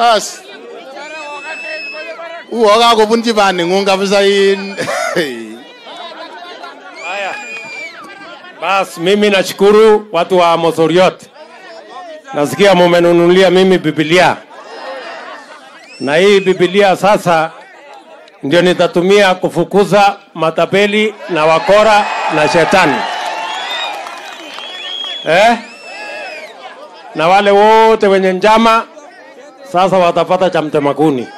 Bas. Uo kakobunchi baning'ung kabisa in. Haya, bas, mimi nashukuru watu wa Mosoriot, nasikia mumenunulia mimi Biblia, na hii Biblia sasa ndio nitatumia kufukuza matapeli na wakora na shetani eh? na wale wote wenye njama sasa watapata cha mtemakuni.